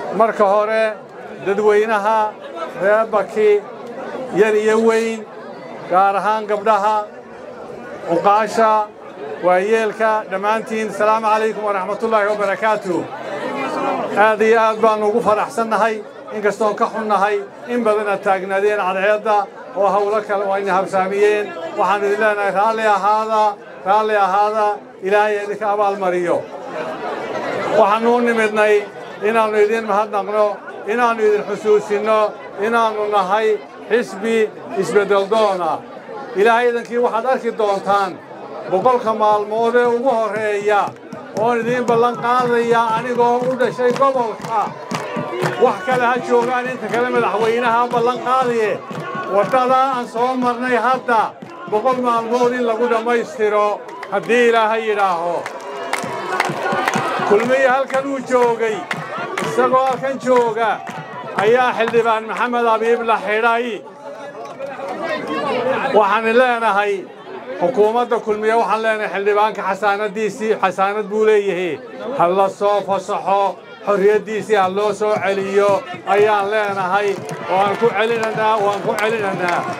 marka hore dadweynaha reer baki yar iyo weyn gaar ahaan gabdhaha cuqaasha waayeelka dhammaantiin asalaamu calaykum waraxmatullaahi wabarakaatu aad iyo aad baannu ugu faraxsannahay inkastoon ka xunnahay in badan aad taagnaadeen cadceedda oo hawlo kale wayna habsaamiyeen waxaan idin leenahay raalli ahaada raalli ahaada ilaahay idinka abaalmariyo waxaannu u nimidnay inaannu idin mahadnaqno inaannu idin xusuusinno inaannu nahay xisbi isbeddeldoona ilaahay idankii waxaad arki doontaan boqolka maalmood ee ugu horreeya oon idiin ballan qaadaya anigoo u dhashay gobolka wax kale ha joogaan inta kale madaxweynaha ballan qaadaye waddadaa aan soo marnay hadda boqol maalmood in lagu dhammaystiro haddii ilaahay yidhaaho kulmiye halkan uu joogay isagoo halkan jooga ayaa xildhibaan maxamed abiib la xidhay waxaan leenahay xukuumadda kulmiye waxaan leenahay xildhibaanka xasaanadiisii xasaanad buu leeyahay ha la soo fasaxo xorriyaddiisii ha loo soo celiyo ayaan leenahay waan ku celinaynaa waan ku celinaynaa